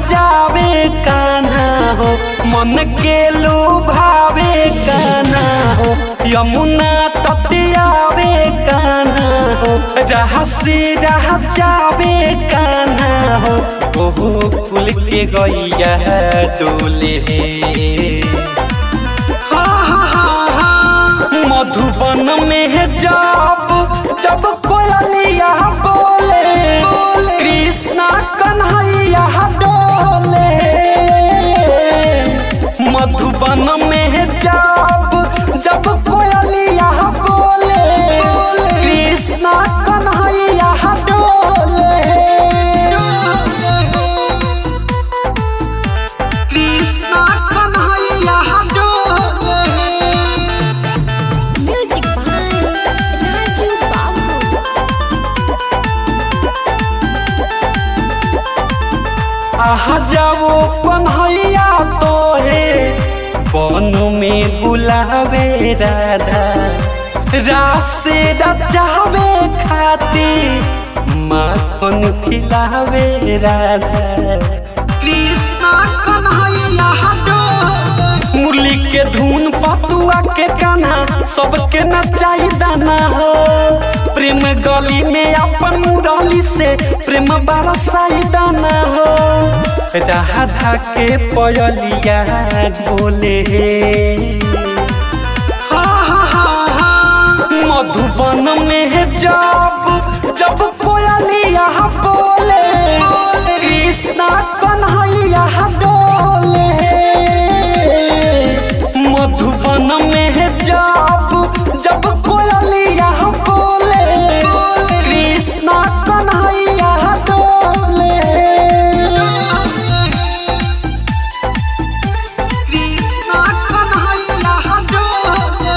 जावे कान्हा हो मन के लुभावे कान्हा हो यमुना तटियावे कान्हा हो जहाँ से जहाँ जावे कान्हा हो ओहो कुल के गैया डोले मधुबन में है जब जब कोयलिया बोले कृष्णा कन्हैया डोले मधुबन में है जब जब कोयलिया बोले कृष्णा कन्हैया डोले कृष्णा कन्हैया डोले Music by Raju Babu. आहा जाओ कन्हैया तो है बन में बुलावे राधा रास से रचावे खाती माखन खिलावे राधा कृष्णा कन्हैया मुरली के धुन पतुआ के कान्हा सबके नचाई दाना हो प्रेम गली में अपन मुरली से प्रेम बरसाई दाना हो राधा के पयलिया ढोले मधुबन में है जब जब कोयलिया बोले कृष्णा कन्हैया डोले मधुबन में है जब जब कोयलिया बोले कृष्णा कन्हैया डोले कृष्णा कन्हैया डोले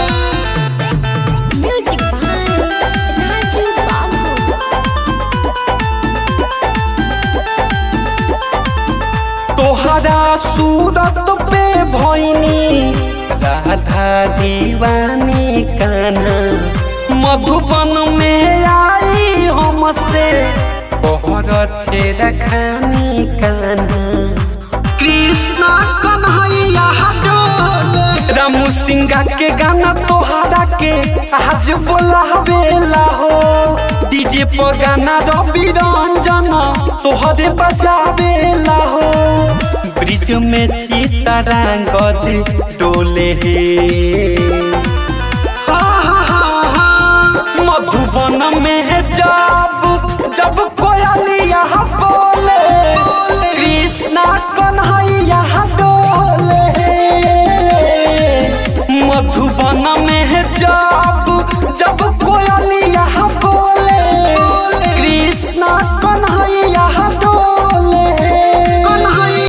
Music by Raju Babu. तोहरा सूरत पे भैनी राधा दीवानी कान्हा मधुबन में आई हमसे कोहर छेरा खानी कान्हा कृष्णा कन्हैया डोले रामू सिंगा के गाना तोहरा के आज बोला बेला हो डीजे पर गाना रवि रंजन तोहरे बजावेला हो ब्रिज में चितरंगद डोले मधुबन में है जब जब कोयलिया बोले कृष्णा कन्हैया डोले मधुबन में है जब जब कोयलिया बोले कृष्णा कन्हैया